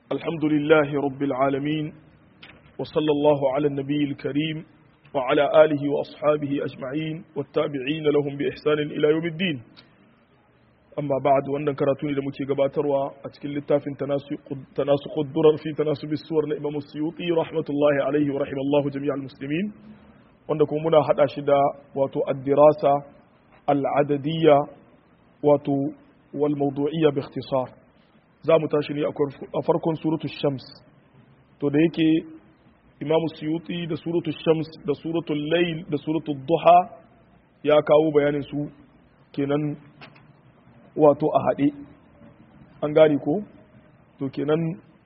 الحمد لله رب العالمين وصلى الله على النبي الكريم وعلى آله وأصحابه أجمعين والتابعين لهم بإحسان إلى يوم الدين أما بعد وأن كراتوني لمكي قباتروا أتكل التاف تناسق الدرر في تناسب السور لإمام السيوطي رحمة الله عليه ورحم الله جميع المسلمين wanda kuma muna haɗa shi da wato addirasa al'adadiyya wato wal mawdu'iyya bi ikhtisar za mu tashi ne a farkon suratu shams to da yake imamu suyuti da suratu shams da suratu layl da suratu duha ya kawo bayanin su kenan wato a haɗe an gane ko to kenan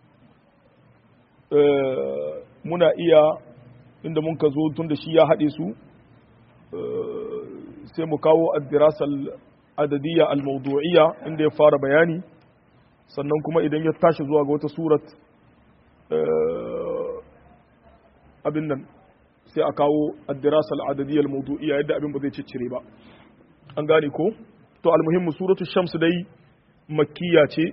muna iya inda mun ka zo tun da shi ya haɗe su sai mu kawo addirasal adadiyya al-mawdu'iyya inda ya fara bayani sannan kuma idan ya tashi zuwa ga wata surat abin nan sai a kawo addirasal adadiyya al-mawdu'iyya yadda abin ba zai ciccire ba an gane ko to almuhimmu suratu shams dai makkiya ce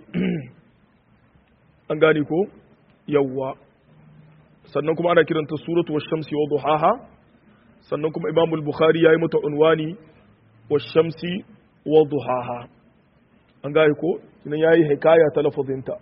an gane ko yawwa sannan kuma ana kiranta suratu wash-shamsi wa duhaha sannan kuma Imam al-Bukhari yayi mata unwani wash-shamsi wa duhaha an gane ko kinan yayi hikaya ta lafazinta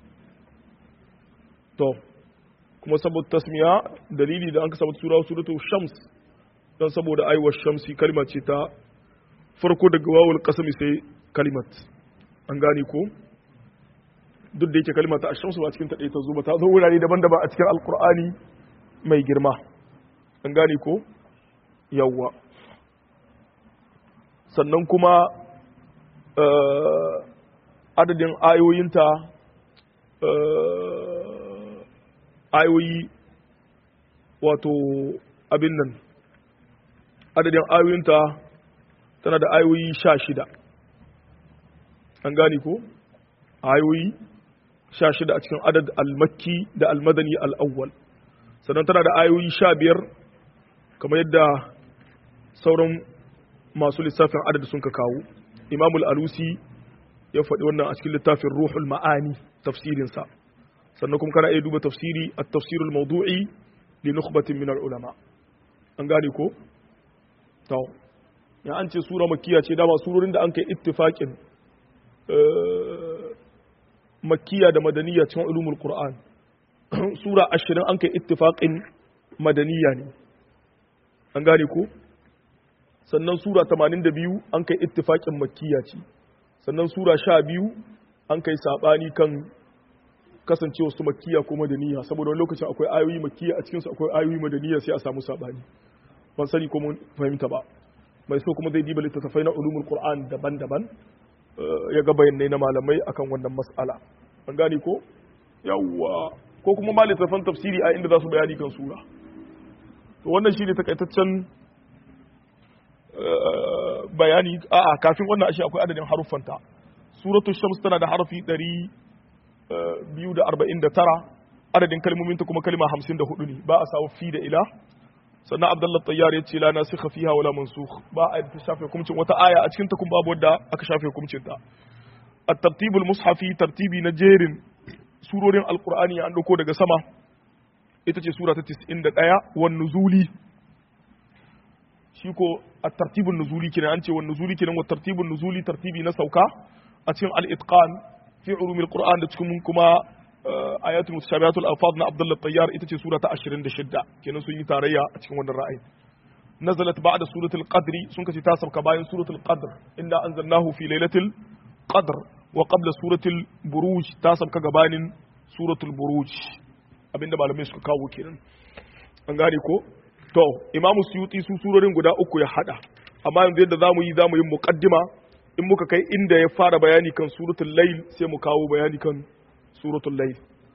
to kuma saboda tasmiya dalili da an kasa mata sura suratu shams dan saboda ai wash-shamsi kalma ce ta farko daga wawul qasami sai kalimat an gane ko duk da yake kalmar ta ashamsu ba cikin ta ta zo ba ta zo wurare daban-daban a cikin alkur'ani mai girma an gane ko yawwa sannan kuma adadin ayoyinta ayoyi wato abin nan adadin ayoyinta tana da ayoyi sha shida an gane ko ayoyi sha shida a cikin adad al-makki da al-madani al-awwal sannan tana da ayoyi sha biyar kamar yadda sauran masu lissafin adad sun ka kawo imamul alusi ya faɗi wannan a cikin littafin ruhul ma'ani tafsirinsa sannan kuma kana iya duba tafsiri a tafsirul mawdu'i li nukhbatin min al-ulama an gane ko to ya an ce sura makkiya ce dama surorin da an kai ittifaqin makkiya da madaniya cikin ulumul qur'an sura ashirin an kai ittifaqin madaniya ne an gane ko sannan sura tamanin da biyu an kai ittifaqin makkiya ce sannan sura sha biyu an kai sabani kan kasancewa su makkiya ko madaniya saboda wani lokacin akwai ayoyi makkiya a cikinsu akwai ayoyi madaniya sai a samu sabani ban sani ko mun fahimta ba mai so kuma zai diba littattafai na ulumul qur'an daban-daban ya ga bayanai na malamai akan wannan mas'ala an gane ko yawwa ko kuma ma littafan tafsiri a inda za su bayani kan sura to wannan shine takaitaccen bayani a'a kafin wannan ashe akwai adadin haruffanta suratul shams tana da harafi 249 adadin kalmominta kuma kalma 54 ne ba a samu fi da ila sannan abdullahi tayyar ya ce la nasikha fiha wala mansukh ba a ta shafe hukuncin wata aya a cikin ta kuma babu wadda aka shafe hukuncin ta at-tartibul mushafi tartibi na jerin surorin alqur'ani an dauko daga sama ita ce sura ta 91 wan nuzuli shi ko at-tartibun nuzuli kenan an ce wan nuzuli kenan wa tartibun nuzuli tartibi na sauka a cikin al-itqan fi ulumil qur'an da cikin kuma ayatul mutashabihatul alfaz na Abdullah Tayyar ita ce sura ta 26 kenan sun yi tarayya a cikin wannan ra'ayi nazalat ba'da suratul qadr sun kace ta sauka bayan suratul qadr inna anzalnahu fi lailatul qadr wa qabla suratul buruj ta sauka gabanin suratul buruj abinda malamai suka kawo kenan an gane ko to imamu suyuti su surorin guda uku ya hada amma yanzu yadda zamu yi zamu yi muqaddima in muka kai inda ya fara bayani kan suratul layl sai mu kawo bayani kan suratul layl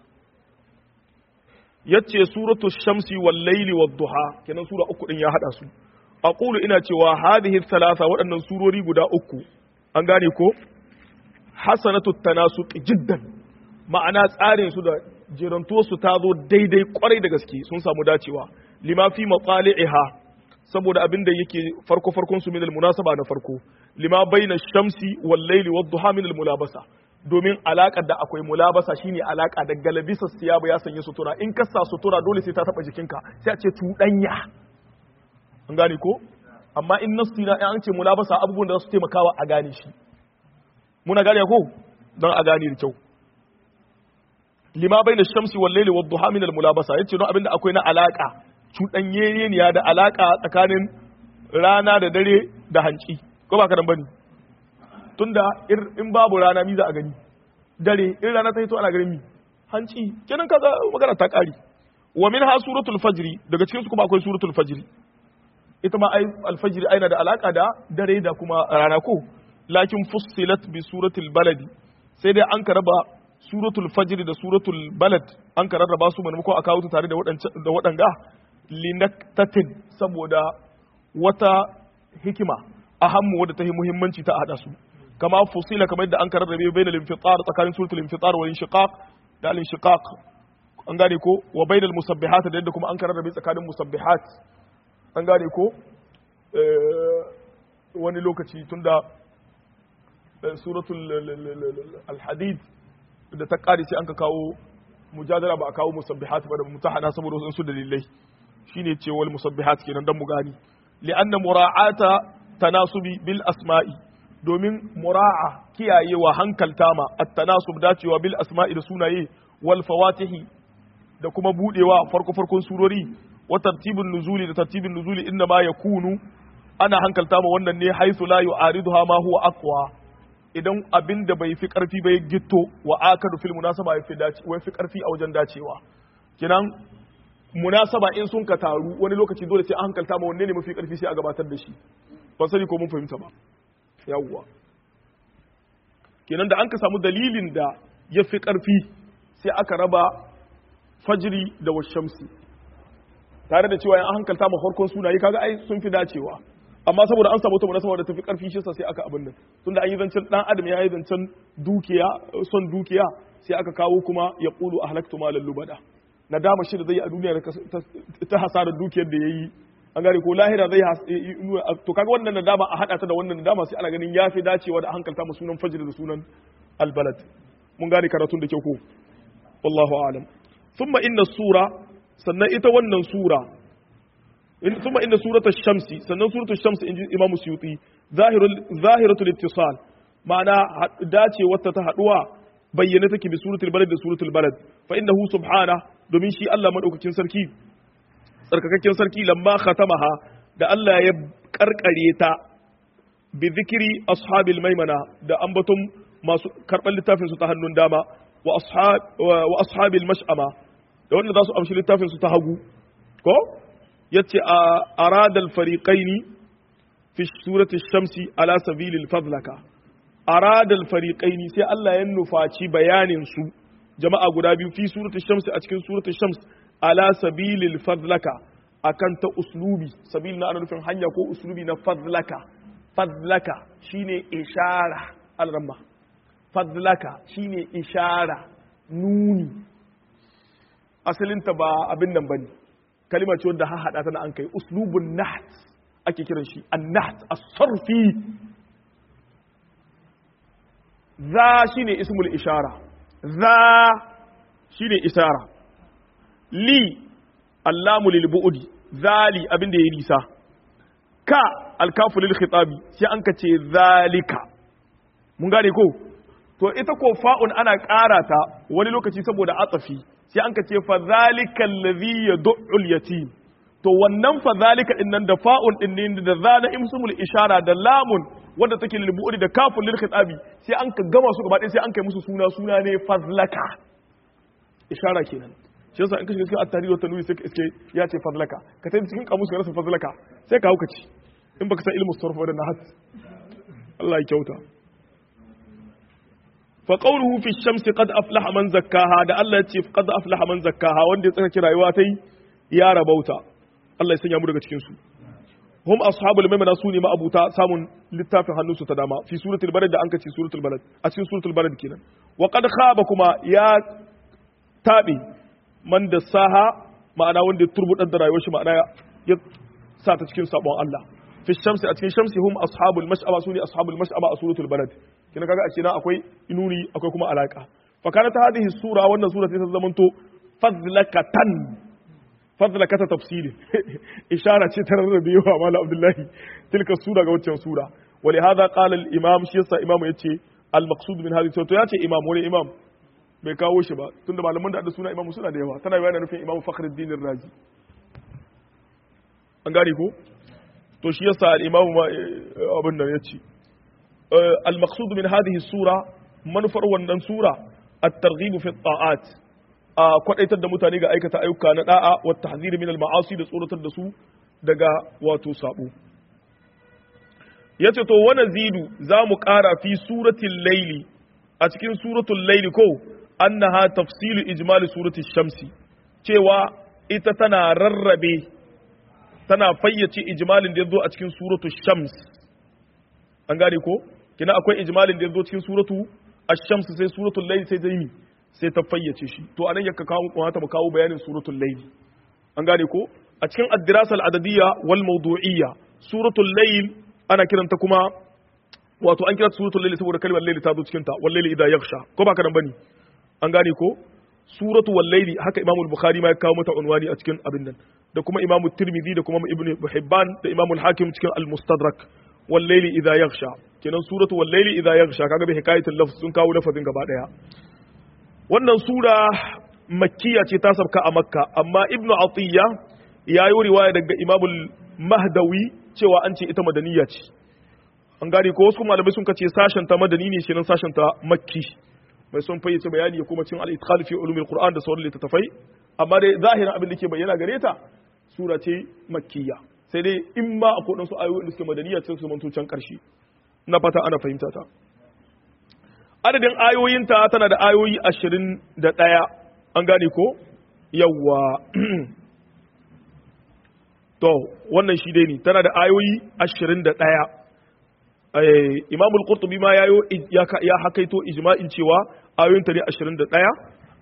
yace suratul shamsi wal layli wad duha kenan sura uku din ya hada su aqulu ina cewa hadhihi thalatha waɗannan surori guda uku an gane ko hasanatu tanasuq jiddan ma'ana tsarin su da jiranto su ta zo daidai kwarai da gaske sun samu dacewa lima fi matsali'iha saboda abin da yake farko farkon su min munasaba na farko lima baina shamsi wal layli wad duha min al mulabasa domin alaƙar da akwai mulabasa shine alaƙa da galabisa siyabu ya sanya sutura in ka sa sutura dole sai ta taɓa jikinka sai a ce tuɗanya an gane ko amma in nasu na an ce mulabasa abubuwan da za su taimakawa a gane shi muna gane ko don a gane da kyau lima bai da shamsi wal laili wad duha min al mulabasa yace don abinda akwai na alaka cuɗanyeniya da alaka tsakanin rana da dare da hanci ko ba ka dan bane tunda in babu rana mi za a gani dare in rana ta hito ana ganin mi hanci kenan kaga magana ta kare wa min ha suratul fajri daga cikin su kuma akwai suratul fajri ita ma ai alfajri aina da alaka da dare da kuma rana ko lakin fussilat bi suratul baladi sai dai an ka raba suratul fajr da suratul balad an ka rarraba su maimakon a kawo su tare da da waɗanga linaktatin saboda wata hikima ahammu wadda ta yi muhimmanci ta hada su kama fusila kamar yadda an ka rarrabe bainal infitar tsakanin suratul infitar wal inshiqaq da al inshiqaq an gane ko wa bainal musabbihat da yadda kuma an ka rarrabe tsakanin musabbihat an gane ko wani lokaci tunda suratul al-hadid da ta kare sai an ka kawo mujadala ba a kawo musabbihat ba da mutahana saboda wasu dalilai shine ce wal musabbihat kenan dan mu gani li'anna mura'ata tanasubi bil asma'i domin mura'a kiyayewa hankalta ma at-tanasub dacewa bil asma'i da sunaye wal fawatihi da kuma budewa farko farkon surori wa tartibin nuzuli da tartibin nuzuli inna ma yakunu ana hankalta ma wannan ne haythu la yu'ariduha ma huwa aqwa idan abin da bai fi karfi bai gitto wa akadu fil munasaba ya fi dace wai fi karfi a wajen dacewa kinan munasaba in sun ka taru wani lokaci dole sai an hankalta ma wanne ne mafi karfi sai a gabatar da shi ban sani ko mun fahimta ba yawwa kenan da an ka samu dalilin da ya fi karfi sai aka raba fajiri da washamsi tare da cewa an hankalta ma farkon sunaye kaga ai sun fi dacewa amma saboda an samu ta munasaba da tafi karfi shi sai aka abin nan tunda an yi zancen dan adam ya yi zancen dukiya son dukiya sai aka kawo kuma ya qulu ahlaktu malal lubada nadama shi da zai a duniya ta hasarar dukiyar da yayi an gane ko lahira zai to kaga wannan nadama a hada ta da wannan nadama sai ana ganin yafi dacewa da hankalta mu sunan fajr da sunan albalad mun gane karatun da kyau ko wallahu a'lam thumma inna sura sannan ita wannan sura ثم إن سورة الشمس سنن سورة الشمس إن إمام السيوطي ظاهر ظاهرة الاتصال معنى داتي وتتهدوا بينتك بسورة البلد سورة البلد فإنه سبحانه domin shi Allah madaukakin sarki tsarkakakken sarki lamma khatamaha da Allah ya karkare ta bi zikiri ashabil maimana da ambaton masu karban littafin su ta hannun dama wa ashab wa ashabil mash'ama da wanda za su amshi littafin su ta hagu ko yace a aradal fariqaini fi surati shamsi ala sabilil fadlaka aradal fariqaini sai Allah ya nufaci bayanin su jama'a guda biyu fi surati shamsi a cikin surati shams ala sabilil fadlaka akan ta uslubi sabil na ana nufin hanya ko uslubi na fadlaka fadlaka shine ishara alramma fadlaka shine ishara nuni asalinta ba abin nan bane kalima ce wanda haɗa ta na an kai uslubun naht ake kiran shi an-naht as-sarfi za shine ismul ishara za shine ishara li allamu lil bu'di zali abin da ya nisa ka alkafu lil khitabi sai an kace zalika mun gane ko to ita ko fa'un ana ƙara ta wani lokaci saboda atsafi sai an ka ce fa zalika allazi yad'u al-yatim to wannan fa zalika din nan da fa'un din ne da zana imsumul ishara da lamun wanda take lil bu'ri da kafun lil khitabi sai an ka gama su gaba ɗaya sai an kai musu suna suna ne fazlaka ishara kenan shi yasa in ka shiga cikin at-tahrir wa tanwir sai ka iske ya ce fazlaka ka tafi cikin kamus ka rasa fazlaka sai ka hauka ci in baka san ilmu sarf da nahas Allah ya kyauta fa qawluhu fi shamsi qad aflaha man zakkaha da Allah ya ce qad aflaha man zakkaha wanda ya tsaka rayuwa tai ya rabauta Allah ya sanya mu daga cikin su hum ashabul maimana sune ma abuta samun littafin hannunsu ta dama fi suratul balad da an kace suratul balad a cikin suratul balad kenan wa qad khaba kuma ya tabe man da saha ma'ana wanda ya turbudar da rayuwar shi ma'ana ya sa ta cikin sabon Allah fi shamsi a cikin shamsi hum ashabul mash'aba sune ashabul mash'aba a suratul balad kina kaga a na akwai inuni akwai kuma alaka fa kanat hadhihi sura wannan sura sai ta zamanto fadlakatan fadlakata tafsiri ishara ce ta rarrabe yawa mala abdullahi tilka sura ga waccan sura wali hadha qala al imam shi yasa imam yace al maqsud min hadhihi to yace imam wani imam bai kawo shi ba tunda malaman da suna imam suna da yawa tana yana nufin imam fakhruddin razi an gane ko to shi yasa al imam abin nan yace al maqsud min hadhihi sura manufar wannan sura at-targhib fi at-ta'at a kwadaitar da mutane ga aikata ayyuka na da'a wa tahzir min al-ma'asi da tsoratar da su daga wato sabo yace to wa nazidu zamu ƙara fi suratul layli a cikin suratul layli ko annaha tafsilu ijmali suratul shamsi cewa ita tana rarrabe tana fayyace ijmalin da yazo a cikin suratul shams an gane ko kina akwai ijmalin da yazo cikin suratu ash-shams sai suratul layl sai zaimi sai ta fayyace shi to anan yakka kawo kuma ta mu kawo bayanin suratul layl an gane ko a cikin ad-dirasa al-adadiyya wal mawdu'iyya suratul layl ana kiranta kuma wato an kira suratul layl saboda kalmar layl ta zo cikin ta wal layl idha yaghsha ko ba ka nan bane an gane ko suratu wal layl haka imam al-bukhari ma ya kawo mata unwani a cikin abin nan da kuma imam tirmidhi da kuma ibn hibban da imam al-hakim cikin al-mustadrak wal layl idha yaghsha kenan suratu wal layl idha yaghsha kaga bi hikayatul lafz sun kawo lafazin gaba daya wannan sura makkiya ce ta sabka a makka amma ibn atiyya ya yi riwaya daga imamul mahdawi cewa an ce ita madaniya ce an gane ko wasu malamai sun kace sashen ta madani ne shirin sashen ta makki mai son fayyace bayani ya kuma cin al-itqal fi ulumil qur'an da sauran littattafai amma dai zahirin abin da ke bayyana gare ta sura ce makkiya sai dai in ma akwai wadansu ayoyi da suke madaniya sai su manto can karshe ina fata ana fahimta ta adadin ayoyinta tana da ayoyi ashirin da ɗaya an gane ko yawwa to wannan shi dai ne tana da ayoyi ashirin da ɗaya imamul qurtubi ma ya hakaito ijma'in cewa ayoyinta ne ashirin da ɗaya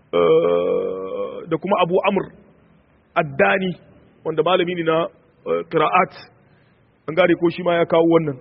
da kuma abu amur addani wanda malami ne na qira'at an gane ko shi ma ya kawo wannan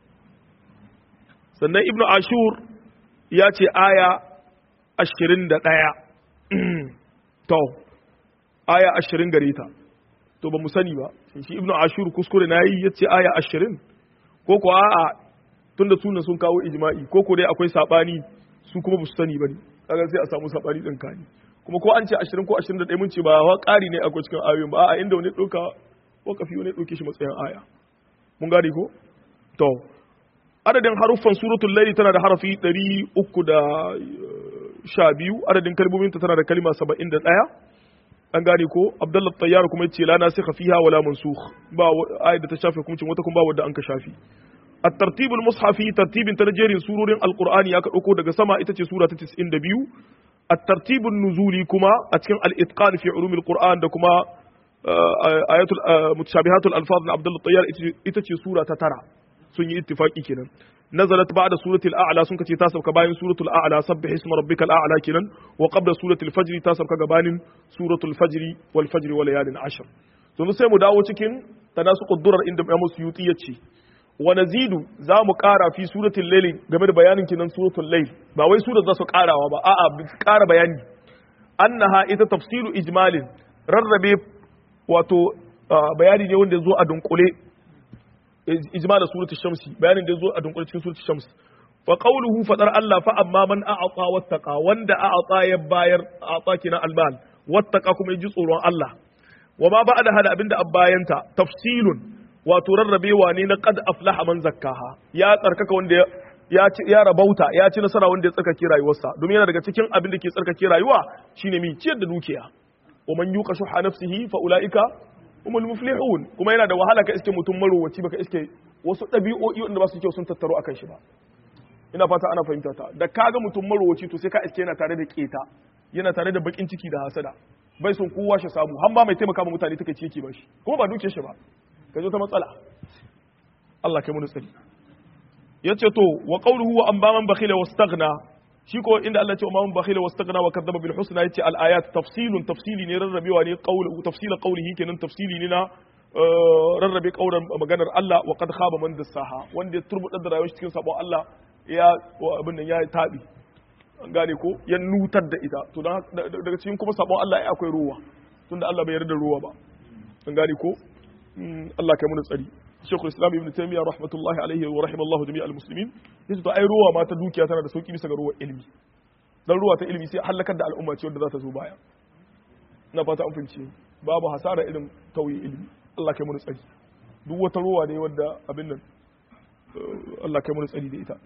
sannan ibnu ashur ya ce aya ashirin da ɗaya to aya ashirin gare ta to ba mu sani ba shi ibnu ashur kuskure na yi ya ce aya ashirin ko ko a'a tun da sunan sun kawo ijma'i ko ko dai akwai saɓani su kuma ba su sani ba ne kaga sai a samu saɓani ɗin kani kuma ko an ce ashirin ko ashirin da ɗaya mun ce ba wa ƙari ne akwai cikin ayoyin ba a'a inda wani ɗauka wakafi wani ɗauke shi matsayin aya mun gane ko to adadin haruffan suratul laili tana da harafi 312 adadin kalmominta tana da kalma 71 an gane ko abdullahi tayyar kuma yace la nasikha fiha wala mansukh ba ayat da ta shafe hukuncin wata kuma ba wanda an ka shafi الترتيب المصحفي ترتيب تنجير سورة القرآن يا كأكو دغ سما ita سورة 92 الترتيب النزولي كما أتكن الإتقان في علوم القرآن da kuma آيات متشابهات الألفاظ عبد الله الطيار ita سورة ترى sun yi ittifaki kenan nazalat ba'da suratul a'la sun kace ta sauka bayan suratul a'la sabbih isma rabbikal a'la kenan wa qabla suratul fajr ta sauka gabanin suratul fajr wal fajr wa layalin ashr to sai mu dawo cikin tanasuqud durar inda Imam Suyuti yace wa nazidu za mu ƙara fi suratul layl game da bayanin kinan suratul layl ba wai surar za su ƙarawa ba a'a ƙara bayani annaha ita tafsilu ijmalin rarrabe wato bayani ne wanda ya zo a dunkule ijma da suratul shamsi bayanin da yazo a dunkule cikin suratul shams fa qawluhu fadar Allah fa amma man a'ata wattaqa wanda a'ata ya bayar a'ata kina almal wattaqa kuma yaji tsoron Allah wa ma ba'da hada abinda abbayanta tafsilun wato rarrabewa ne na qad aflaha man zakkaha ya tsarkaka wanda ya ya rabauta ya ci nasara wanda ya tsarkake rayuwarsa domin yana daga cikin abin da ke tsarkake rayuwa shine mi ciyar da dukiya wa man yuqa shuha nafsihi fa ulaika umul muflihun kuma yana da wahala ka iske mutum marowaci baka iske wasu ɗabi'o'i wanda ba su kyau sun tattaro akan shi ba ina fata ana fahimta ta da kaga mutum marowaci to sai ka iske yana tare da keta yana tare da bakin ciki da hasada bai son kowa shi samu har ma mai taimaka ma mutane take ci yake ba shi kuma ba duke shi ba ka zo ta matsala Allah kai mu tsari yace to wa qawluhu wa amma man bakhila wastaghna shi ko inda Allah ce umman bakhila wastaghna wa kadzaba bil husna yace al ayat tafsilun tafsili ne rarrabewa ne qawlu tafsila qawlihi kenan tafsili ne na rarrabe kauran maganar Allah wa qad khaba man dassaha wanda ya turbuda da rayuwar cikin sabon Allah ya abin nan ya tabi an gane ko ya nutar da ita to daga cikin kuma sabon Allah ya akwai ruwa tunda Allah bai yarda ruwa ba an gane ko Allah kai mun tsari Sheikhul Islam Ibn Taymiyyah rahmatullahi alaihi wa rahimallahu jami'al muslimin yace to ai ruwa ma ta dukiya tana da sauki bisa ga ruwa ilimi dan ruwa ta ilimi sai halakar da al'umma ce wanda za ta zo baya na fata an fahimci babu hasara irin tauye ilimi Allah kai mun tsari duk wata ruwa ne wanda abin nan Allah kai mun tsari da ita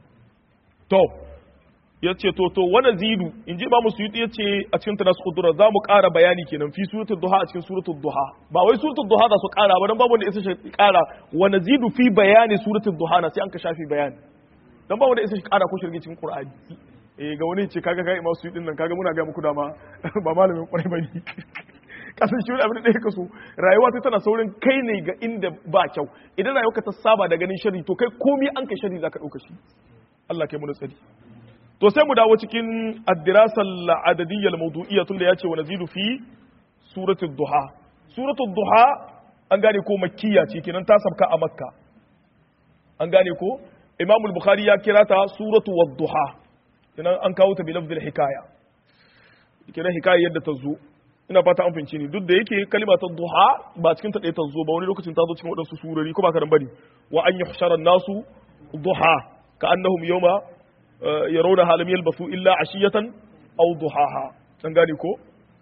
to ya ce to to wani zidu in ji ba mu suyuti ya ce a cikin ta nasu kudura za mu ƙara bayani kenan fi suratul duha a cikin suratul duha ba wai suratul duha za su ƙara ba dan babu wanda isa shi ƙara wani zidu fi bayani suratul duha na sai an ka shafi bayani dan babu wanda isa shi ƙara ko shirge cikin qur'ani eh ga wani ce kaga kai imam suyuti nan kaga muna ga muku dama ba malamin kwarai bane kasan shi abin da ka so rayuwa ta tana saurin kai ne ga inda ba kyau idan rayuwa ta saba da ganin shari to kai komai an kai shari zaka dauka shi Allah kai mu tsari to sai mu dawo cikin addirasar adadiyyar mawdu'iyya tunda ya ce wa nazidu fi suratul duha suratul duha an gane ko makkiya ce kenan ta sabka a makka an gane ko imam bukhari ya kira ta suratu wadduha kenan an kawo ta bi lafzil hikaya kenan hikaya yadda ta zo ina fata an fince ni duk da yake kalima ta duha ba cikin ta ɗaya ta zo ba wani lokacin ta zo cikin waɗansu surori ko ba ka bane wa an yuhshara nasu duha ka annahum yawma yarawnaha lam yalbasu illa ashiyatan aw duhaha dan gane ko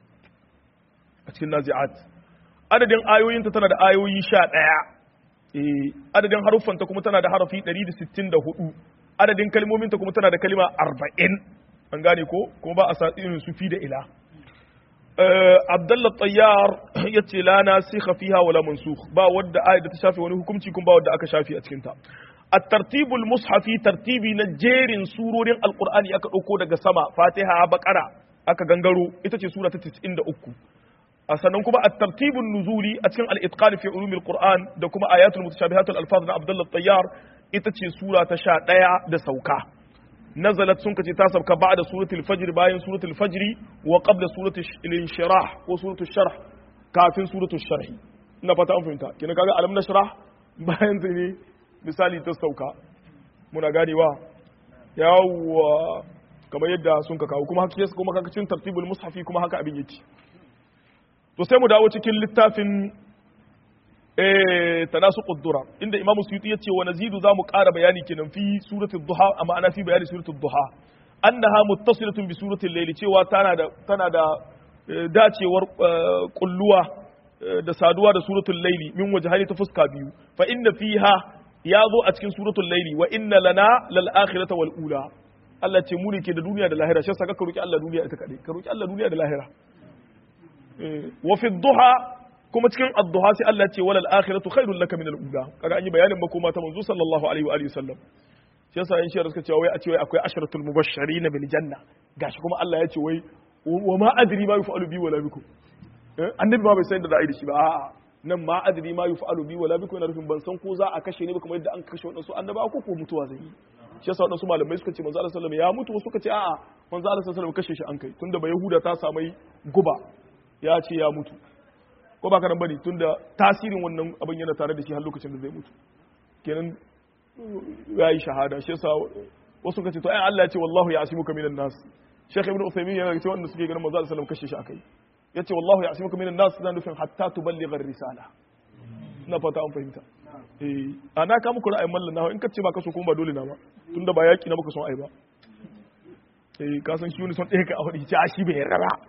a cikin nazi'at adadin ayoyinta tana da ayoyi 11 eh adadin haruffanta kuma tana da harafi 164 adadin kalmominta kuma tana da kalima 40 an gane ko kuma ba a sa irin su fi da ila Abdullah Tayyar ya ce la nasikha fiha wala mansukh ba wadda ayat da ta shafe wani hukunci kuma ba wadda aka shafe a cikin ta الترتيب المصحفي ترتيبي na jerin surorin alqur'ani aka dauko daga sama fatiha baqara aka gangaro ita ce sura ta 93 a sannan kuma at-tartibun nuzuli a cikin al-itqan fi ulumil qur'an da kuma ayatul mutashabihatul alfaz na abdullah tayyar ita ce sura ta 11 da sauka nazalat sun kace ta sauka ba'da suratul fajr bayan suratul fajr wa qabla suratul inshirah ko suratul sharh kafin suratul sharh ina fata an fahimta kina kaga alam nashrah bayan ne misali ta sauka muna ganewa yawwa kamar yadda sun ka kawo kuma haka yasa kuma kakacin tartibul mushafi kuma haka abin yake to sai mu dawo cikin littafin eh tanasu quddura inda imamu suyuti yace wa nazidu zamu ƙara bayani kenan fi suratul duha amma ana fi bayani suratul duha annaha muttasilatun bi suratul layli cewa tana da tana da dacewar kulluwa da saduwa da suratul layli min wajhani ta fuska biyu fa inna fiha ya zo a cikin suratul layli wa inna lana lal akhirata wal ula Allah ce mu ne ke da duniya da lahira shi saka ka roki Allah duniya ita kadai ka roki Allah duniya da lahira wa fi duha kuma cikin ad-duha sai Allah ce walal akhiratu khairul laka min al-ula kaga an yi bayanin makoma ta manzo sallallahu alaihi wa alihi wasallam shi yasa in shiyar suka ce wai a ce wai akwai asharatul mubashirin bil janna gashi kuma Allah ya ce wai wa ma adri ma yuf'alu bi wala bikum annabi ba bai san da ra'ayi da shi ba a'a nan ma adri ma yuf'alu bi wala bikum yana nufin ban san ko za a kashe ni ba kamar yadda an kashe wadansu annaba ko ko mutuwa zai yi shi yasa wadansu malamai suka ce manzo Allah sallallahu alaihi wasallam ya mutu suka ce a'a manzo Allah sallallahu alaihi wasallam kashe shi an kai tunda ba yahuda ta samai guba ya ce ya mutu ko ba karan bane tunda tasirin wannan abin yana tare da shi har lokacin da zai mutu kenan ya yi shahada shi yasa wasu kace to ai Allah ya ce wallahu ya'simuka minan nas Sheikh Ibn Uthaymeen yana cewa wanda suke ganin manzo sallallahu alaihi wasallam kashe shi akai yace wallahu ya'simuka minan nas zan nufin hatta tuballigha risala ina fata an fahimta eh ana ka muku ra'ayin mallan nawa in kace ba ka so kuma ba dole na ba tunda ba yaki na muka son ai ba eh ka san shi wani son ɗaya ka aure ce a shi bai yarda ba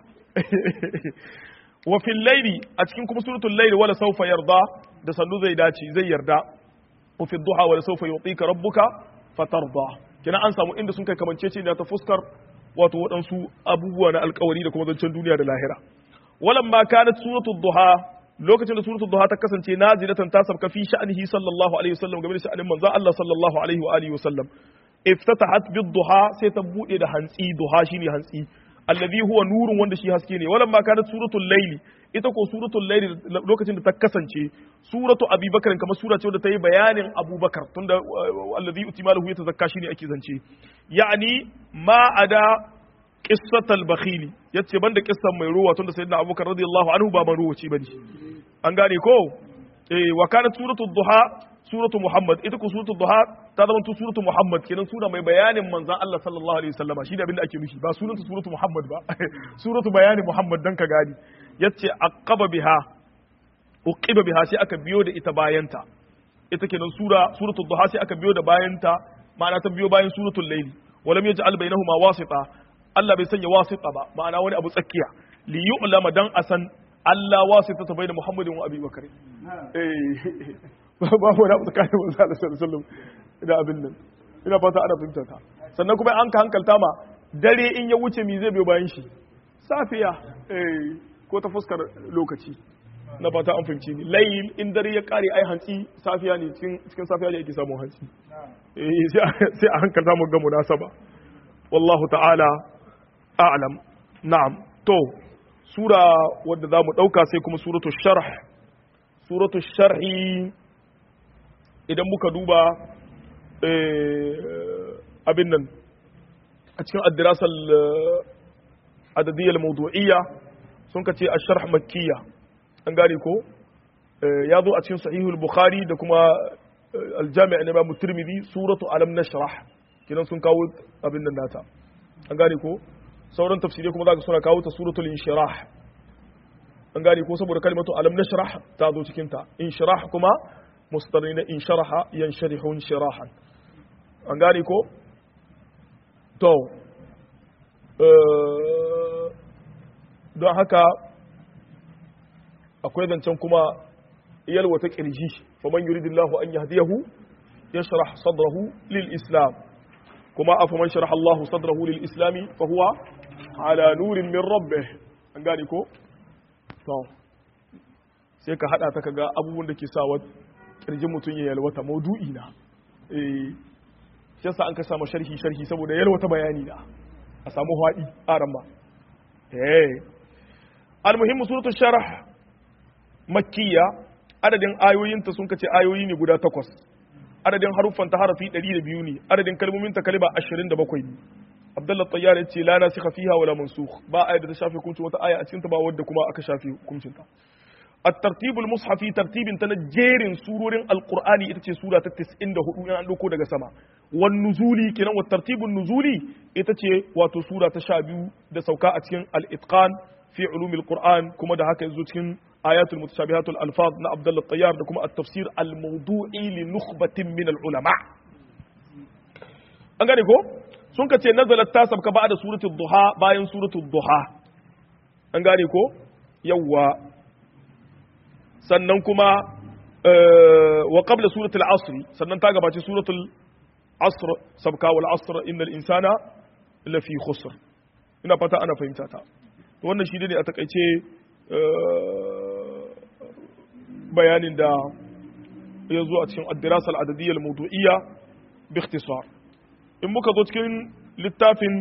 wa fil layli a cikin kuma suratul layli wala sawfa yarda da sannu zai dace zai yarda wa fi duha wala sawfa yutika rabbuka fatarda kina an samu inda sun kai kamancece ne ta fuskar wato waɗansu abubuwa na alkawari da kuma zancen duniya da lahira walan ma kanat suratul duha lokacin da suratul duha ta kasance nazilatan ta sabka fi sha'nihi sallallahu alaihi wasallam game da sha'anin manzo Allah sallallahu alaihi wa alihi wasallam iftatahat bid duha sai ta bude da hantsi duha shine hantsi alladhi huwa nurun wanda shi haske ne walan ma kanat suratul layli ita ko suratul layli lokacin da ta kasance suratu abubakar kamar sura ce wadda ta yi bayanin abubakar tunda alladhi utimalahu yatazakka shine ake zance ya'ni ma ada qissatal bakhili yace banda kissan mai ruwa tunda sayyidina abubakar radiyallahu anhu ba maruwaci bane an gane ko eh wa kanat suratul duha suratu Muhammad ita ku suratu Duha ta zama tu suratu Muhammad kenan sura mai bayanin manzon Allah sallallahu alaihi wasallama shi da abin da ake nufi ba sunanta suratu Muhammad ba suratu bayanin Muhammad dan ka gani yace aqaba biha uqiba biha sai aka biyo da ita bayanta ita kenan sura suratul duha sai aka biyo da bayanta ma'ana ta biyo bayan suratul layli walam yaj'al bainahuma wasita Allah bai sanya wasita ba ma'ana wani abu tsakiya li yu'lama dan asan Allah wasita ta baina Muhammadin wa Abi Bakar eh ba wani abu tsakanin manzo Allah sallallahu alaihi wasallam da abin nan ina fata ana fahimta ta sannan kuma an ka hankalta ma dare in ya wuce mi zai biyo bayan shi safiya eh ko ta fuskar lokaci na fata an fahimci ni layil in dare ya kare ai hantsi safiya ne cikin safiya ne yake samun hantsi eh sai a hankalta mu ga munasaba wallahu ta'ala a'lam na'am to sura wadda za mu dauka sai kuma suratul sharh suratul sharhi idan muka duba abin nan a cikin addirasal adadiyyal mawdu'iyya sun ka ce ash-sharh makkiyya an gane ko ya zo a cikin sahihul bukhari da kuma aljami'a na imamu tirmidhi suratu alam nashrah kinan sun kawo abin nan nata an gane ko sauran tafsirai kuma zaka suna kawo ta suratul inshirah an gane ko saboda kalmatu alam nashrah ta zo cikin ta inshirah kuma mustarni na insharaha yansharihu inshirahan an gane ko to don haka akwai zancen kuma yalwata kirji faman yuridillahu an yahdiyahu yashrah sadrahu lil islam kuma afaman sharaha Allahu sadrahu lil islami fa huwa ala nurin min rabbih an gane ko to sai ka hada ta kaga abubuwan da ke sa wa kirjin mutun ya yalwata maudu'i na eh yasa an ka samu sharhi sharhi saboda yalwata bayani na a samu hadi aran ba eh al-muhimmu suratul sharh makkiya adadin ayoyinta sun kace ayoyi ne guda takwas adadin haruffan ta harafi 102 ne adadin kalmomin ta kalma 27 ne Abdullah Tayyar ya ce la nasikha fiha wala mansukh ba ayat da ta shafe hukuncin wata aya a cikin ta ba wadda kuma aka shafe hukuncin ta at-tartibul mushafi tartibin ta na jerin surorin alqur'ani ita ce sura ta 94 in an dauko daga sama wan nuzuli kenan wa tartibun nuzuli ita ce wato sura ta 12 da sauka a cikin al-itqan fi ulumil qur'an kuma da haka yazo cikin آيات المتشابهات الألفاظ نا عبد الله الطيار لكم التفسير الموضوعي لنخبة من العلماء an gane ko sun ka ce nazalat ta sabka ba da suratul duha bayan suratul duha an gane ko yawwa sannan kuma wa qabla suratul asr sannan ta gabace suratul asr sabka wal asr innal insana lafi khusr ina fata ana fahimta ta wannan shi ne a takaice bayanin da ya zo a cikin addirasal adadiyyar mawdu'iyya bi ikhtisar in muka zo cikin littafin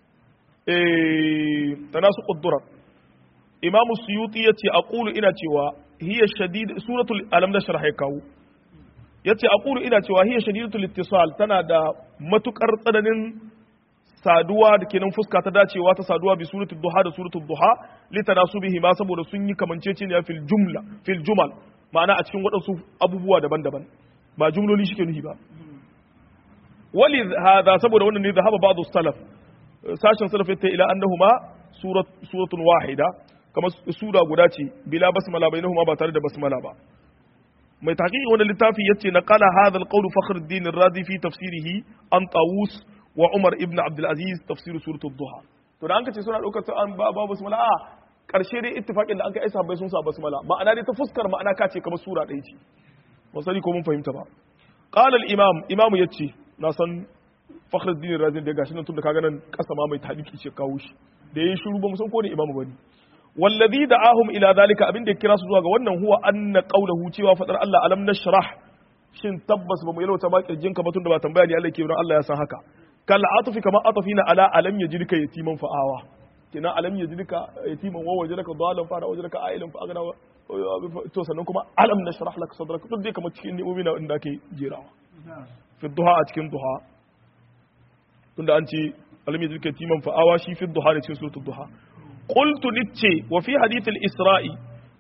tanasu quddurat imam suyuti yace aqulu ina cewa hiya shadid suratul alam nashrah ya kawo yace aqulu ina cewa hiya shadidatul ittisal tana da matukar tsananin saduwa da kenan fuska ta dacewa ta saduwa bi suratul duha da suratul duha litanasubihi ma saboda sun yi kamanceceniya fil jumla fil jumal ma'ana a cikin waɗansu abubuwa daban-daban ba jumloli shi ke nuhi ba wali hada saboda wannan ne zahaba ba'du salaf sashen salaf yatta ila annahuma surat suratun wahida kamar sura guda ce bila basmala bainahuma ba tare da basmala ba mai tahqiqi wannan littafi yace na qala hadha al-qawl fakhruddin ar-razi fi tafsirihi an tawus wa umar ibn abdul aziz tafsir suratul duha to da an kace suna daukar an ba basmala a karshe dai ittifaqin da an kai sahabbai sun sa basmala ma'ana dai ta fuskar ma'ana ka ce kamar sura ɗaya ce ba sani ko mun fahimta ba qala al imam imamu yace na san fakhruddin razi da gashi nan tun da kaga nan kasa ma mai tahdiki ce kawo shi da yayin shiru ba mu san ko ne imamu bane wallazi da'ahum ila zalika abin da ya kira su zuwa ga wannan huwa anna qawluhu cewa fadar Allah alam nashrah shin tabbas ba mu yalwata ba kirjinka ba tun da ba tambaya ne Allah ke wurin Allah ya san haka kal atufi kama atafina ala alam yajidka yatiman fa'awa kina alam yajidka yatiman wa wajadaka dalan fa wajadaka ailan fa agna to sannan kuma alam nashrah lak sadrak duk dai kamar cikin ni'omi na inda ake jerawa fi duha a cikin duha tunda an ce alam yajidka yatiman fa'awa shi fi duha da cikin suratul duha qultu nice wa fi hadith al-isra'i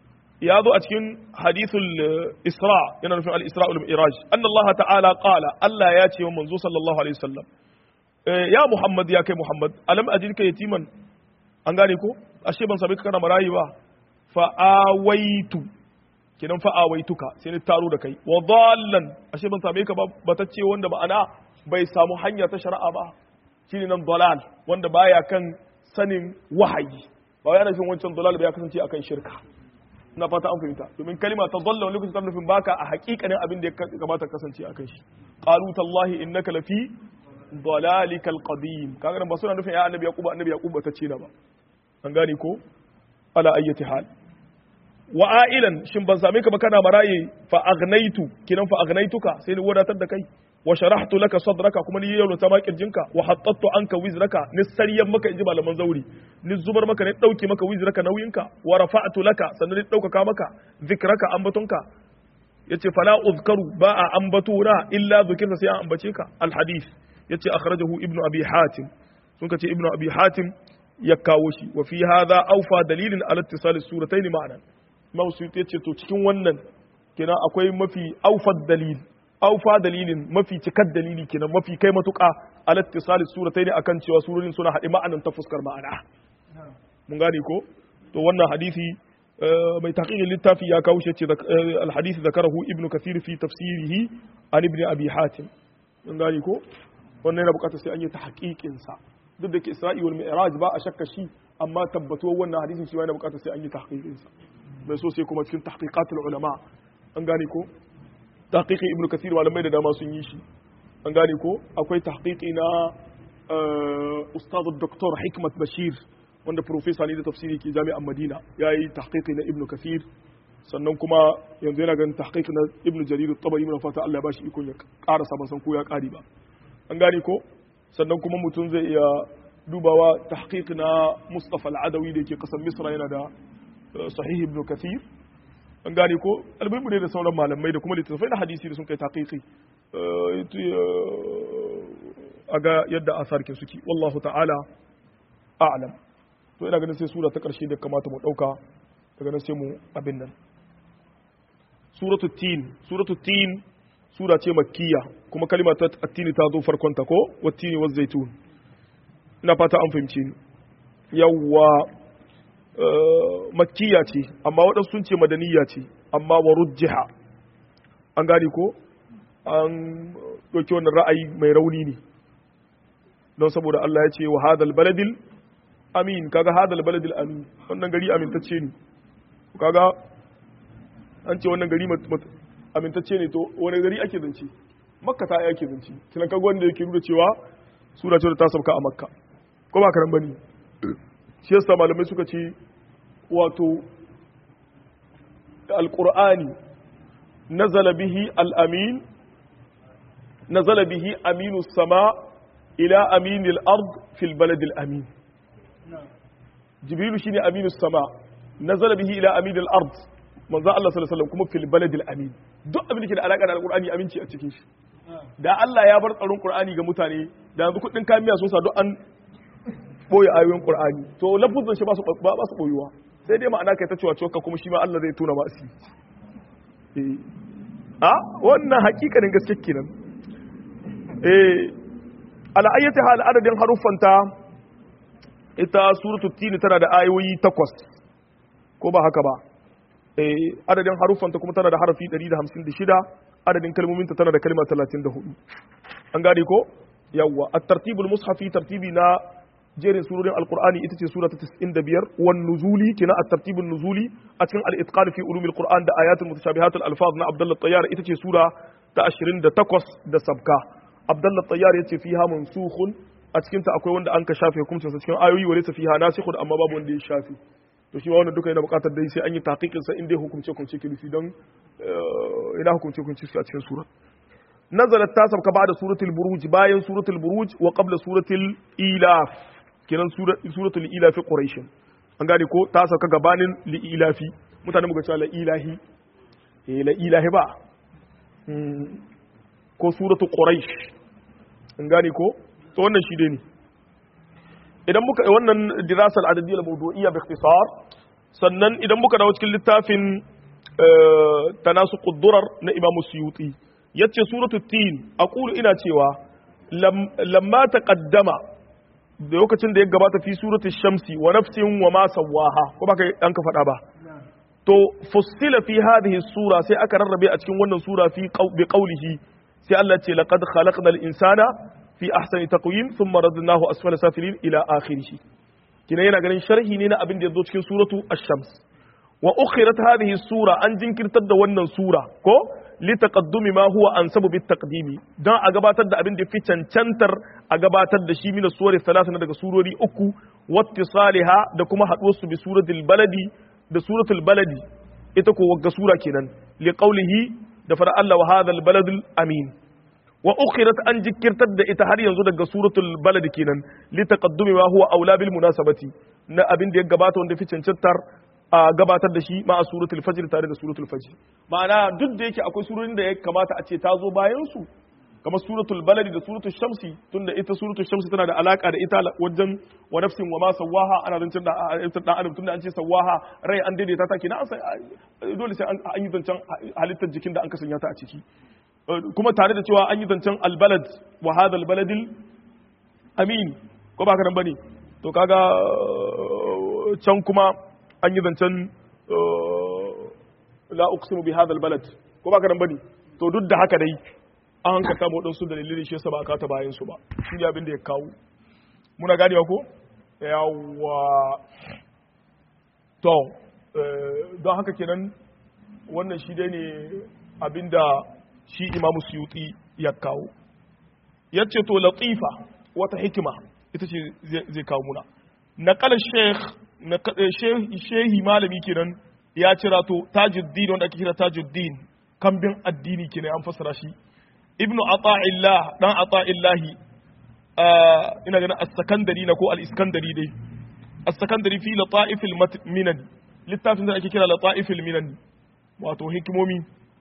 ya zo a cikin hadithul isra yana nufin al-isra wal mi'raj anna Allah ta'ala qala Allah ya ce wa manzo sallallahu alaihi wasallam ya Muhammad ya kai Muhammad alam ajidka yatiman an gane ko ashe ban sabi ka kana marayi ba fa awaitu kidan fa awaituka sai ni taro da kai wa dallan ashe ban same ka ba batacce wanda ma'ana bai samu hanya ta shari'a ba shine nan dalal wanda baya kan sanin wahayi ba yana nufin wancan dalal ba ya kasance akan shirka ina fata an fahimta domin kalima ta dalla wani lokacin nufin baka a hakikanin abin da ya kamata kasance akan shi qalu tallahi innaka lafi dalalikal qadim kaga nan ba suna nufin ya annabi yaqub annabi yaqub ta ce na ba an gane ko ala ayyati hal wa ailan shin ban same ka ba kana maraye fa aghnaitu kinan fa agnaituka sai ni wadatar da kai wa sharahtu laka sadraka kuma ni yau ta makirjinka wa hattattu anka wizraka ni sariyan maka inji malaman zauri ni zubar maka ni dauke maka wizraka nauyinka wa rafa'tu laka sannan ni daukaka maka zikraka ambatonka yace fala uzkaru ba a ambato na illa zikirta sai an ambace ka al hadith yace akhrajahu ibnu abi hatim sun kace ibnu abi hatim ya kawo shi wa fi hadha awfa dalilin ala ittisal suratayn ma'anan mawsuti yace to cikin wannan kenan akwai mafi awfa dalil awfa dalilin mafi cikar dalili kenan mafi kai matuka ala ittisal suratayn akan cewa surorin suna haɗe ma'anan ta fuskar ma'ana mun gane ko to wannan hadisi mai taqiqin littafi ya kawo shi ce al hadisi zakarahu ibnu kathir fi tafsirihi an ibn abi hatim mun gane ko wannan yana bukatar sai an yi ta sa duk da ke isra'i wal mi'raj ba a shakka shi amma tabbatuwar wannan hadisin shi yana bukatar sai an yi tahqiqin sa bai so sai kuma cikin tahqiqatul ulama an gane ko tahqiqi ibnu kathir malamai da dama sun yi shi an gane ko akwai tahqiqi na ustad dr hikmat bashir wanda professor ne da tafsiri ke jami'an madina yayi tahqiqi na ibnu kathir sannan kuma yanzu yana ganin tahqiq na ibnu jarir at-tabari mun fata Allah ya bashi ikon ya karasa ban san ko ya kari ba an gane ko sannan kuma mutum zai iya dubawa tahqiq na Mustafa al-Adawi da yake kasar Misra yana da sahih ibn Kathir an gane ko albibu ne da sauran malamai da kuma littattafai na hadisi da sun kai tahqiqi a ga yadda asarkin suke wallahu ta'ala a'lam to ina ganin sai sura ta karshe da kamata mu dauka daga nan sai mu abin nan suratul tin suratul tin sura ce makkiya kuma kalima ta attini ta zo farkon ta ko wattini wa zaitun ina fata an fahimci ni yawwa makkiya ce amma waɗansu sun ce madaniya ce amma wa rujjiha an gane ko an ɗauki wannan ra'ayi mai rauni ne don saboda Allah ya ce wa hadal baladil amin kaga hadal baladil amin wannan gari amintacce ne kaga an ce wannan gari amintacce ne to wani gari ake zance makka ta ake zance tunan kaga wanda yake nuna cewa sura ce da ta sauka a makka ko ba karan bane shi yasa malamai suka ce wato alqur'ani nazala bihi al-amin nazala bihi aminu sama ila aminil ard fil balad al-amin jibrilu shine aminu sama nazala bihi ila aminil ard manzo Allah sallallahu alaihi wasallam kuma fil baladil amin duk abin da ke da alaka da alqur'ani aminci a cikin shi da Allah ya bar tsaron qur'ani ga mutane da yanzu kudin kamiya sun sa duk an boye ayoyin qur'ani to lafuzin shi ba su ba su boyuwa sai dai ma'ana kai ta cewa cewa kuma shi ma Allah zai tona ma asiri eh a wannan hakikanin gaske kenan eh ala ayyati hal adadin haruffanta ita suratul tin tana da ayoyi takwas ko ba haka ba adadin haruffanta kuma tana da harafi 156 adadin kalmominta tana da kalma 34 an gane ko yawwa at-tartibul mushafi tartibi na jerin surorin alqur'ani ita ce sura ta 95 wan nuzuli kina at-tartibun nuzuli a cikin al-itqan fi ulumil qur'an da ayatul mutashabihat al-alfaz na abdullah tayyar ita ce sura ta 28 da sabka abdullah tayyar yace fiha mansukhun a cikin ta akwai wanda an ka shafe hukuncin sa cikin ayoyi wa laysa fiha nasikhun amma babu wanda ya shafe to shi ma wannan duka yana buƙatar dai sai an yi taqiqin sa inda hukunce hukunce ke nufi don ina hukunce hukunce su a cikin sura nazalat ta sabka ba'da suratul buruj bayan suratul buruj wa qabla suratul ilaf kenan suratul ilaf quraish an gane ko ta sauka gabanin li ilafi mutane muka cewa la ilahi eh la ilahi ba ko suratul quraish an gane ko to wannan shi dai ne idan muka wannan dirasal adadiyya mawdu'iyya bi ikhtisar sannan idan muka dawo cikin littafin tanasuqud durar na Imam Suyuti yace suratu tin aqulu ina cewa lamma taqaddama da lokacin da ya gabata fi suratu shamsi wa nafsin wa ma sawaha ko baka dan ka faɗa ba to fussila fi hadhihi sura sai aka rarrabe a cikin wannan sura fi bi qawlihi sai Allah ce laqad khalaqnal insana fi ahsani taqwim thumma radadnahu asfala safilin ila akhirih kina yana ganin sharhi ne na abin da yazo cikin suratu ash-shams wa ukhirat hadhihi sura an jinkirtar da wannan sura ko li taqaddumi ma huwa ansabu bit taqdimi dan a gabatar da abin da fi cancantar a gabatar da shi min suwari salasa na daga surori uku wattisaliha da kuma haduwar su bi suratul baladi da suratul baladi ita ko wagga sura kenan li qawlihi da fara Allah wa hadha baladul amin wa ukhirat an jikirtar da ita har yanzu daga suratul balad kenan li taqaddumi ma huwa aula bil munasabati na abin da ya gabata wanda fi cancantar a gabatar da shi ma a suratul fajr tare da suratul fajr ma'ana duk da yake akwai surorin da ya kamata a ce ta zo bayan su kamar suratul baladi da suratul shamsi tunda ita suratul shamsi tana da alaka da ita wajen wa nafsin wa ma sawaha ana zancen da dan adam tunda an ce sawaha rai an daidaita ta kenan dole sai an yi zancen halittar jikin da an kasanya ta a ciki kuma tare da cewa an yi zancen albalad wa hadha albaladil amin ko ba ka nan bane to kaga can kuma an yi zancen la uqsimu bi hadha albalad ko ba ka nan bane to duk da haka dai an hankalta mu wadansu dalilin shi yasa ba aka ta bayan su ba shi ne abin da ya kawo muna ganewa ko yawa to don haka kenan wannan shi dai ne abinda shi imamu suyuti ya kawo ya ce to latifa wata hikima ita ce zai kawo muna naƙalar shehi malami kenan ya cira to tajuddin wanda ake kira tajuddin kambin addini kenan an fassara shi ibnu ata'illah dan ata'illahi ina ganin as-sakandari na ko al-iskandari dai as-sakandari fi lata'ifil minan littafin da ake kira lata'ifil minan wato hikimomi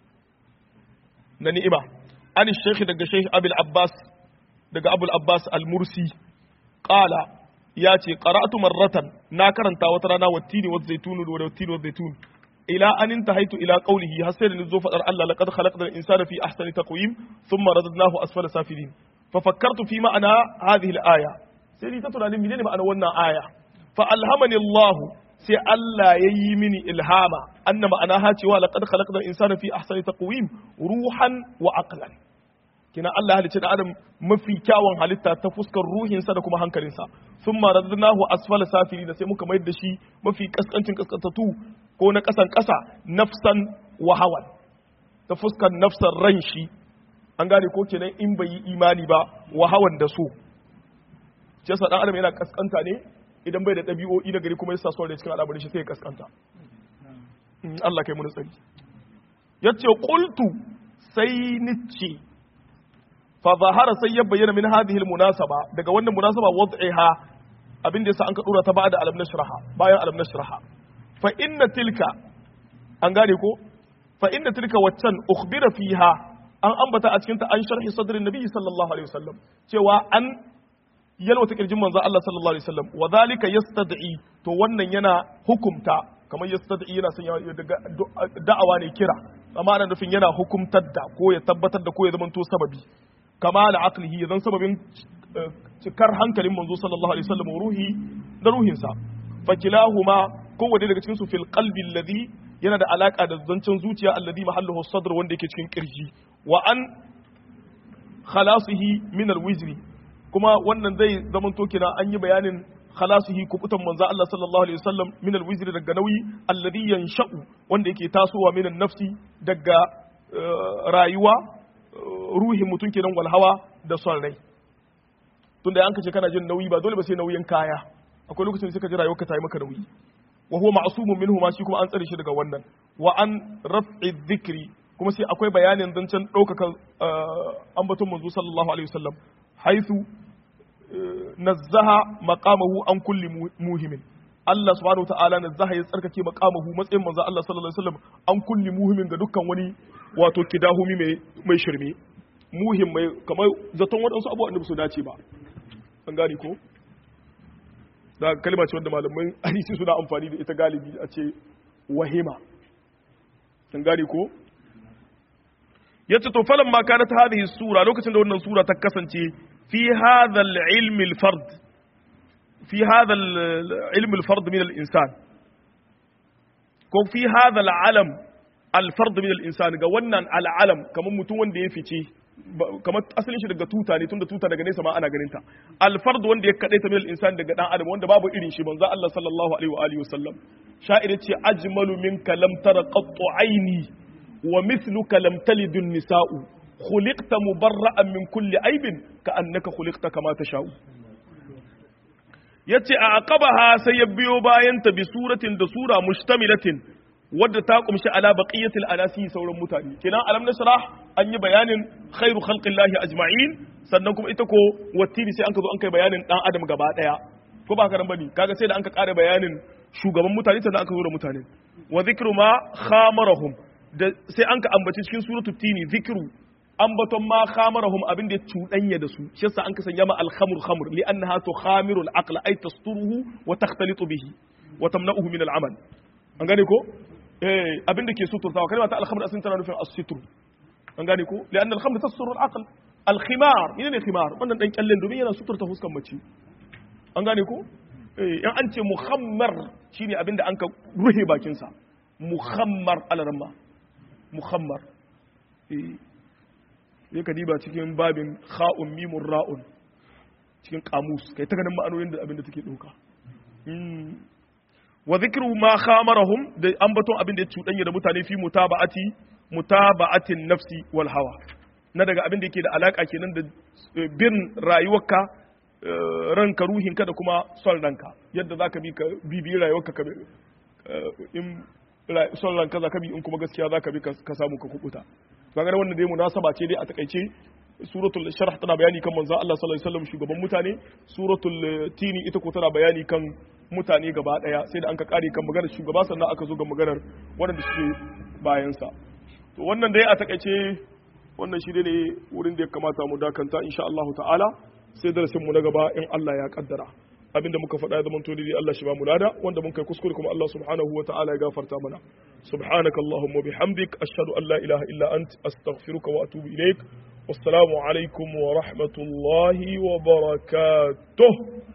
na ni'ima an shekhi daga shekhi abul abbas daga abul abbas al-mursi qala ya ce qara'atu marratan na karanta wata rana wattini wa zaitun wa wattini wa zaitun ila an intahaitu ila qawlihi har sai da nazo fadar Allah laqad khalaqna al-insana fi ahsani taqwim thumma radadnahu asfala safilin fa fakkartu fi ma'ana hadhihi al-aya sai ni ta tunanin menene ma'ana wannan aya fa alhamani Allah sai Allah ya yi mini ilhama anna ma'ana ha cewa laqad khalaqna al-insana fi ahsani taqwim ruhan wa aqlan kina Allah halicce da adam mafi kyawun halitta ta fuskar ruhinsa da kuma hankalinsa thumma radadnahu asfala safilin sai muka mayar da shi mafi kaskancin kaskantatu ko na kasan kasa nafsan wa hawan ta fuskar nafsan ran shi an gane ko kenan in bai yi imani ba wa hawan da so shi yasa dan adam yana kaskanta ne idan bai da ɗabi'o'i na gari kuma yasa son da cikin al'amarin shi sai ya kaskanta Allah kai mu tsari yace qultu sai nice fa zahara sai ya bayyana min hadhihi almunasaba daga wannan munasaba wad'iha abin da yasa an ka dora ta ba'da alam nashraha bayan alam nashraha fa inna tilka an gane ko fa inna tilka waccan ukhbira fiha an ambata a cikin ta an sharhi sadrin nabi sallallahu alaihi wasallam cewa an yalwata kirjin manzo Allah sallallahu alaihi wasallam wa zalika yastad'i to wannan yana hukumta kamar yastad'i yana son da'awa ne kira amma ana nufin yana hukumtar da ko ya tabbatar da ko ya zamanto sababi kama da aqlihi zan sababin cikar hankalin manzo sallallahu alaihi wasallam ruhi da ruhinsa fakilahuma kowanne daga cikin su fil qalbi alladhi yana da alaka da zancen zuciya alladhi mahalluhu sadr wanda yake cikin kirji wa an khalasihi min alwizri kuma wannan zai zaman to kina an yi bayanin khalasihi kubutan manzo Allah sallallahu alaihi wasallam min alwizri daga nauyi alladhi yansha'u wanda yake tasowa min nafsi daga rayuwa ruhin mutum kenan wal hawa da son rai tunda an kace kana jin nauyi ba dole ba sai nauyin kaya akwai lokacin da suka ji rayuwarka ta yi maka nauyi wa huwa ma'sumun minhu ma shi kuma an tsare shi daga wannan wa an raf'i dhikri kuma sai akwai bayanin zancen ɗaukaka ambaton manzo sallallahu alaihi wasallam haithu nazzaha maqamahu an kulli muhimin Allah subhanahu ta'ala nazzaha ya tsarkake maqamahu matsayin manzo Allah sallallahu alaihi wasallam an kulli muhimin ga dukkan wani wato kidahumi mai mai shirme muhim mai kamar zaton waɗansu abubuwan da su dace ba an gane ko da kalma ce wanda malaman hadisi suna amfani da ita galibi a ce wahima an gane ko yace to falan ma kanat hadhihi sura lokacin da wannan sura ta kasance fi hadha al-ilm al-fard fi hadha al-ilm al-fard min al-insan ko fi hadha al-alam al-fard min al-insan ga wannan al-alam kamar mutum wanda ya fice kamar asalin shi daga tuta ne tunda tuta daga nesa ma ana ganin ta al-fard wanda ya kadaita min al-insan daga dan adam wanda babu irin shi manzo Allah sallallahu alaihi wa alihi wasallam sha'ir ce ajmalu minka lam tara qattu aini wa mithluka lam talid an-nisa'u khuliqta mubarra'an min kulli aibin ka annaka khuliqta kama tasha'u yace a aqabaha sai ya biyo bayan ta bi suratin da sura mushtamilatin wadda ta kumshi ala baqiyatil anasi sauran mutane kenan alam nasrah an yi bayanin khairu khalqillahi ajma'in sannan kuma ita ko wattini sai an ka zo an kai bayanin dan adam gaba daya ko ba karan bane kaga sai da an ka kare bayanin shugaban mutane sannan aka zo da mutane wa zikru ma khamarahum da sai an ka ambaci cikin suratul tini zikru ambaton ma khamarahum abin da ya cuɗanya da su shi yasa an ka sanya ma al-khamr khamr li annaha tukhamirul al-aqla ay tasturuhu wa takhtalitu bihi wa tamna'uhu min al-amal an gane ko eh abin da ke suturtawa kalma ta al-khamr asin tana nufin as-sitr an gane ko li anna al-khamr tasturu al-aql al-khimar ne khimar wannan dan kyallen domin yana suturta fuskan mace an gane ko eh in an ce muhammar shine abin da an ka ruhe bakin sa muhammar al-ramma muhammar eh sai ka diba cikin babin kha'un mimun ra'un cikin kamus kai ta ganin ma'anonin da abin da take ɗauka wa zikru ma khamarahum da ambaton abin da ya cuɗanya da mutane fi mutaba'ati mutaba'atin nafsi wal hawa na daga abin da yake da alaka kenan da bin rayuwarka ranka ruhinka da kuma son ranka yadda zaka bi ka bibi rayuwarka ka in son ranka zaka bi in kuma gaskiya zaka bi ka samu ka kubuta kaga wannan dai munasaba ce dai a takaice suratul sharh tana bayani kan manzo Allah sallallahu alaihi wasallam shugaban mutane suratul tini ita ko tana bayani kan mutane gaba daya sai da an ka kare kan maganar shugaba sannan aka zo ga maganar wanda suke bayan sa to wannan dai a takaice wannan shi ne wurin da ya kamata mu dakanta insha Allah ta'ala sai darasin mu na gaba in Allah ya kaddara abinda muka faɗa ya zamanto dai Allah shi ba mu lada wanda mun kai kuskure kuma Allah subhanahu wa ta'ala ya gafarta mana subhanaka allahumma bihamdik ashhadu an la ilaha illa ant astaghfiruka wa atubu ilaik wassalamu alaikum wa rahmatullahi wa barakatuh